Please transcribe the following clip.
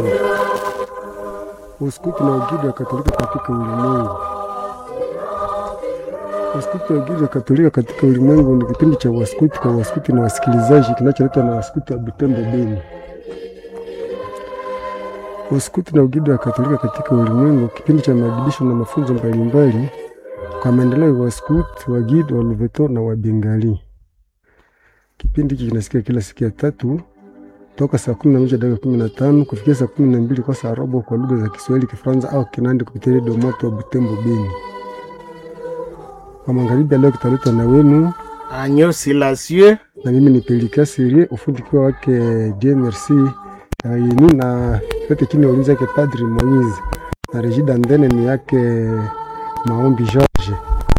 Uskuti na Ugidi wa Katolika katika ulimwengu. Uskuti na Ugidi wa Katolika katika ulimwengu ni kipindi cha waskuti kwa waskuti na wasikilizaji kinacholetwa na waskuti wa Butembo Beni. Uskuti na Ugidi wa Katolika katika ulimwengu, kipindi cha maadibisho na mafunzo mbalimbali kwa maendeleo ya waskuti, wagidi, wa Luveto na wa Bengali. Kipindi hiki kinasikia kila siku ya tatu toka saa kumi na moja dakika kumi na tano kufikia saa kumi na mbili kwa saa robo kwa lugha za Kiswahili, Kifaransa au Kinandi kupitia redio moto wa Butembo Beni. Kwa magharibi ya leo kitaletwa na wenu Agneau Silencieux na mimi ni Pelika Serie, ufundi kiwa wake Dieu Merci yeni na yote chini ya ulinzi yake Padri Moise na Regida Ndene ni yake Maombi Jean.